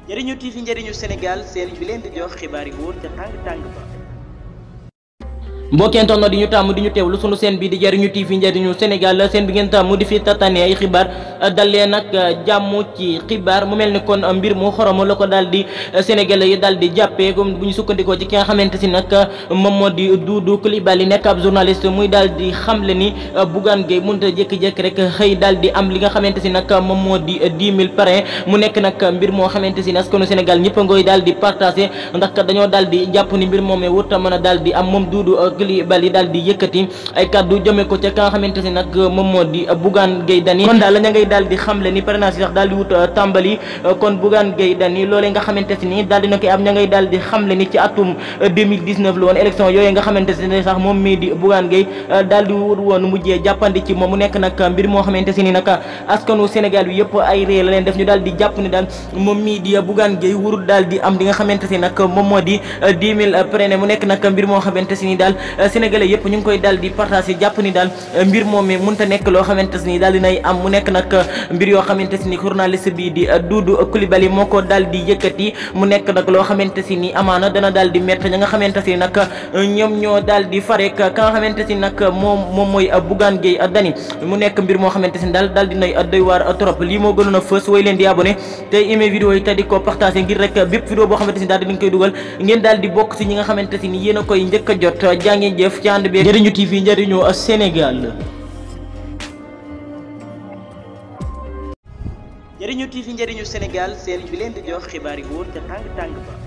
njëriñu TV njëriñu Sénégal seen bi leen di jox xibaar yi wóor ca tàng tàng ba. mbokkeen toog na di ñu tàmm di ñu teewlu sunu seen bi di jëriñu TV njëriñu Sénégal seen bi ngeen tàmm di fi tatane ay xibaar dalee nag jàmm ci xibaar mu mel ni kon mbir mu xoromo la ko daal di sénégalais yi daal di jàppee comme bu ñu sukkandikoo ci ki nga xamante si nag moom moo di Doudou Coulibaly nekk ab journaliste muy daal di xamle ni Bougane Gueye mënut a jékki-jékki rek xëy daal di am li nga xamante si nag moom moo di dix mille parrain mu nekk nag mbir moo xamante si askanu Sénégal ñëpp a ngoy daal di partagé ndax dañoo daal di jàpp ni mbir moomee wut a mën a daal di am moom Doudou Coulibaly daal di yëkkati ay kaddu jëme ko ca ka nga xamante si nag moom moo di Bougane Gueye Dany kon daal la ña ngay daal di xamle ni parrainage yi sax daal di wut tàmbali kon Bougane Gueye Dany loolee nga xamante si ni daal dina koy am ña ngay daal di xamle ni ci atum 2019 la woon élection yooyu nga xamante si ni sax moom mii di Bougane Gueye daal di wut woon mujjee jàppandi ci moom mu nekk nag mbir moo xamante si ni nag askanu Sénégal bi yëpp ay ree la leen def ñu daal di jàpp ni daal moom mii di Bougane Gueye wurul daal di am li nga xamante si nag moom moo di 10 000 parrain mu nekk nag mbir moo xamante si ni daal sénégalais yëpp ñu ngi koy daal di partagé jàpp ni daal mbir moom mi mënta nekk loo xamante si ni daal dinay am mu nekk nag mbir yoo xamante si ni journaliste bi di Doudou Coulibaly moo ko daal di yëkkati mu nekk nag loo xamante si ni amaana dana daal di métti ña nga xamante si nag ñoom ñoo daal di farek ka nga xamante si nag moom moom mooy Bougane Gueye Dany mu nekk mbir moo xamante si ni daal daal dinay doy waar trop lii moo gënoon a fës way leen di abonné tey aimé vidéo yi te di ko partagé ngir rek bépp vidéo boo xamante si ni daal dinañ koy dugal ngeen daal di bokk si ñi nga xamante si ni yéen a koy njëkk a jot jaa ngeen jëf ci ànd bi njëriñu TV njëriñu Sénégal njëriñu TV njëriñu Sénégal seen bi leen di jox xibaar yi wóor ca tàng tàng ba.